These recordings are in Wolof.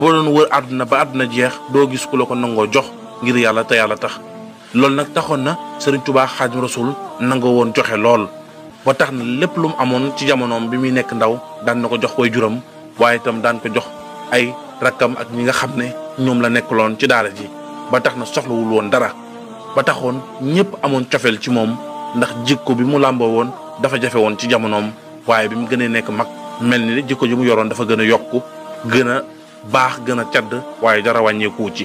boo doon wër àdduna ba àdduna jeex doo gis ku la ko nangoo jox ngir yàlla te yàlla tax loolu nag taxoon na Serigne Touba Xaadimu Rasuul nangoo woon joxe lool ba tax na lépp lu mu amoon ci jamonoom bi muy nekk ndaw daan na ko jox way juram waaye itam daan ko jox ay rakkam ak ñi nga xam ne ñoom la nekkaloon ci daara ji ba tax na soxlawul woon dara ba taxoon ñëpp amoon cofeel ci moom ndax jikko bi mu làmboo woon dafa jafe woon ci jamonoom waaye bi mu gënee nekk mag mel ni jikko ji mu yoroon dafa gën a yokku gën a baax gën a cadd waaye dara wàññeeku ci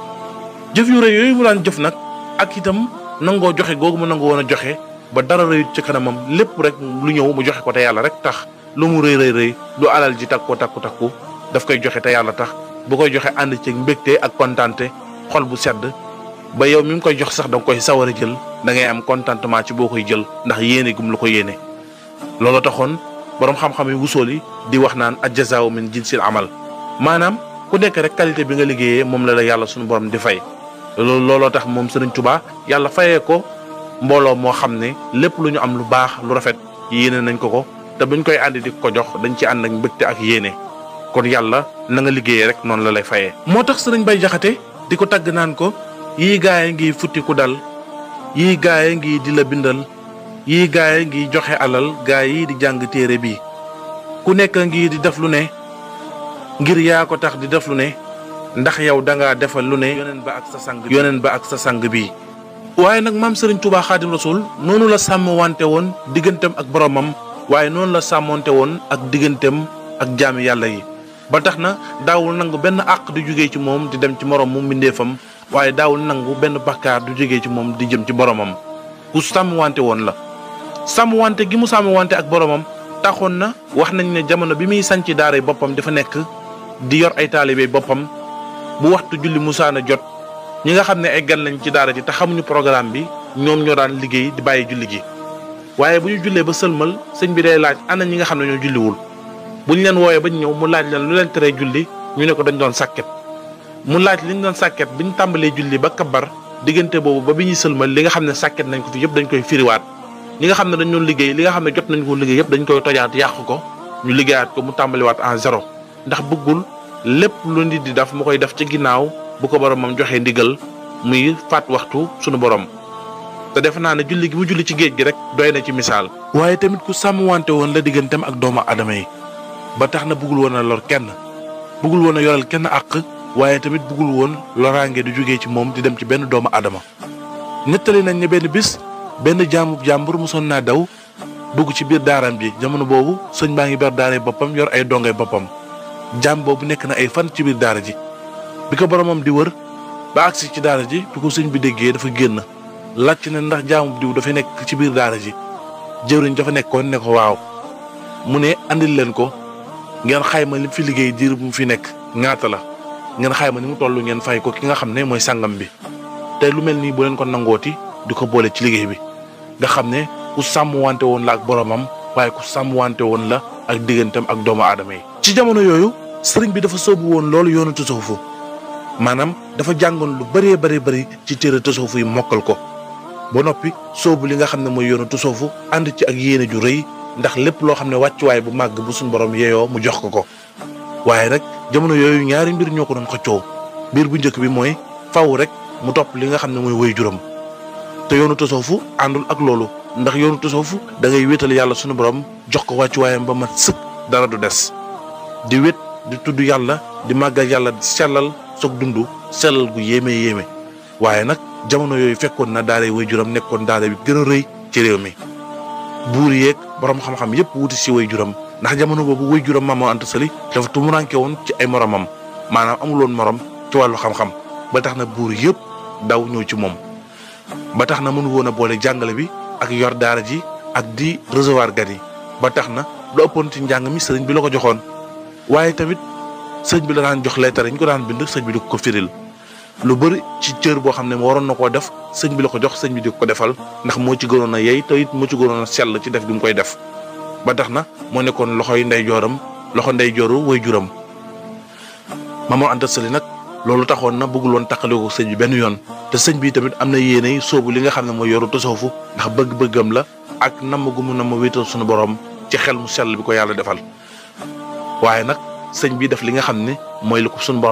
jëf yu rëy yooyu mu daan jëf nag ak itam nangoo joxe googu mu nangoo woon a joxe ba dara rëyut ci kanamam lépp rek lu ñëw mu joxe ko te yàlla rek tax lu mu rëy rëy rëy du alal ji takku takku takku daf koy joxe te yàlla tax bu koy joxe ànd ci mbégte ak kontaante xol bu sedd ba yow mi ngi koy jox sax da nga koy sawar a jël da ngay am contentement ci boo koy jël ndax yéene gum la ko yéene. loolu taxoon borom xam-xam yi wusool yi di wax naan ajjazaaw min jinsil amal maanaam ku nekk rek qualité bi nga liggéeyee moom la la yàlla suñu borom di fay. loolu looloo tax moom Serigne Touba yàlla fayee ko mbooloo moo xam ne lépp lu ñu am lu baax lu rafet yéene nañ ko ko te buñ koy àndi di ko jox dañ ci ànd ak mbégte ak yéene kon yàlla na nga liggéeyee rek noonu la lay fayee. moo tax Serigne Bay Jaxate di ko tagg naan ko yii gaay ngi futti ku dal yii gaay ngi di la bindal yii gaay ngi joxe alal gaay yi di jàng téere bi ku nekk ngi di def lu ne ngir yaa ko tax di def lu ne. ndax yow da ngaa defal lu ne yoneen ba ak sa sang yoneen ba ak sa sang bi waaye nag maam Serigne Touba Xaadim Rasul noonu la sàmm wante woon digganteem ak boromam waaye noonu la sàmmonte woon ak digganteem ak jaami yàlla yi ba tax na daawul nangu benn àq di jógee ci moom di dem ci morom mu mbindeefam waaye daawul nangu benn bakkaar du jógee ci moom di jëm ci boromam ku sàmm wante woon la sàmm wante gi mu sàmm wante ak boromam taxoon na wax nañ ne jamono bi muy sanc daara boppam dafa nekk di yor ay taalibe boppam bu waxtu julli musaana jot ñi nga xam ne ay gan lañ ci daara ji te xamuñu programme bi ñoom ñoo daan liggéey di bàyyi julli gi waaye bu ñu jullee ba sëlmal sëñ bi day laaj ana ñi nga xam ne ñoo julliwul bu ñu leen wooyee ba ñu ñëw mu laaj leen lu leen teree julli ñu ne ko dañ doon sàkket mu laaj li ñu doon sàkket bi ñu tàmbalee julli ba kabar diggante boobu ba bi ñuy sëlmal li nga xam ne sàkket nañ ko fi yëpp dañ koy firiwaat ñi nga xam ne dañ doon liggéey li nga xam ne jot nañ ko liggéey yëpp dañ koy tojaat yàq ko ñu liggéeyaat ko mu tàmbaliwaat en zéro ndax bëggul lépp lu nit di def mu koy def ci ginnaaw bu ko boromam joxee ndigal muy faat waxtu sunu borom te defe naa ne julli gi mu julli ci géej gi rek doy na ci misaal. waaye tamit ku sàmm wante woon la digganteem ak doomu aadama yi ba tax na bëggul woon a lor kenn bëggul woon a yoral kenn àq waaye tamit bëggul woon loraange du jógee ci moom di dem ci benn doomu aadama. nettali nañ ne benn bis benn jaamu jàmbur mosoon naa daw dugg ci biir daaram ji jamono boobu sëñ baa ngi ber daare boppam yor ay dongay boppam. jaam boobu nekk na ay fan ci biir daara ji bi ko boromam di wër ba agsi ci daara ji bi ko sëñ bi déggee dafa génn laajte ne ndax jaamu diw dafa nekk ci biir daara ji jëwriñ dafa nekkoon ne ko waaw mu ne andil leen ko ngeen xayma li fi liggéey diir bu mu fi nekk ñaata la ngeen xayma ni mu toll ngeen fay ko ki nga xam ne mooy sangam bi te lu mel nii bu leen ko nangooti di ko boole ci liggéey bi nga xam ne ku sàmm wante woon la ak boromam waaye ku sàmm wante woon la ak digganteem ak doomu aadama yi. ci jamono yooyu sëriñ bi dafa soobu woon loolu yoonu tasawufu maanaam dafa jàngoon lu bëree bëri bëri ci téere tasawufu yi mokkal ko ba noppi soobu li nga xam ne mooy yoonu tasawufu ànd ci ak yéene ju rëy ndax lépp loo xam ne wàccuwaay bu màgg bu suñ borom yeeyoo mu jox ko ko waaye rek jamono yooyu ñaari mbir ñoo ko doon xëccoo mbir bu njëkk bi mooy faw rek mu topp li nga xam ne mooy woy juram te yoonu tasawufu àndul ak loolu ndax yoonu tasawufu da ngay wéetal yàlla sunu borom jox ko wàccuwaayam ba mat sëkk dara du des di wét di tudd yàlla di màggal yàlla di sellal soog dund sellal gu yéeme yéeme waaye nag jamono yooyu fekkoon na daara way juram nekkoon daara bi gën a rëy ci réew mi buur yeeg borom xam-xam yépp wuti si way juram ndax jamono boobu way juram Maam Mor Anta Sali dafa tumuranke woon ci ay moromam maanaam amuloon morom ci wàllu xam-xam ba tax na buur yëpp daw ñëw ci moom ba tax na mënu woon a boole jàngale bi ak yor daara ji ak di recevoir gan yi ba tax na lu ëppoon ci njàng mi sëriñ bi la ko joxoon waaye tamit sëñ bi la daan jox leetar yi ñu ko daan bind sëñ bi di ko firil lu bëri ci cër boo xam ne waroon na koo def sëñ bi la ko jox sëñ bi di ko defal ndax moo ci gënoon a yey te it moo ci gënoon a sell ci def gi mu koy def ba tax na moo nekkoon loxoy ndey jooram loxo ndey jooru way juram Maam Mor Anta Sali nag loolu taxoon na bëggul woon taqale ko sëñ bi benn yoon te sëñ bi tamit am na yéenay soobu li nga xam ne mooy yoru tasawufu ndax bëgg-bëggam la ak namm gu mu namm wéetal suñu borom ci xel mu sell bi ko yàlla defal waaye nag sëñ bi def li nga xam ne mooy li ko suñu borom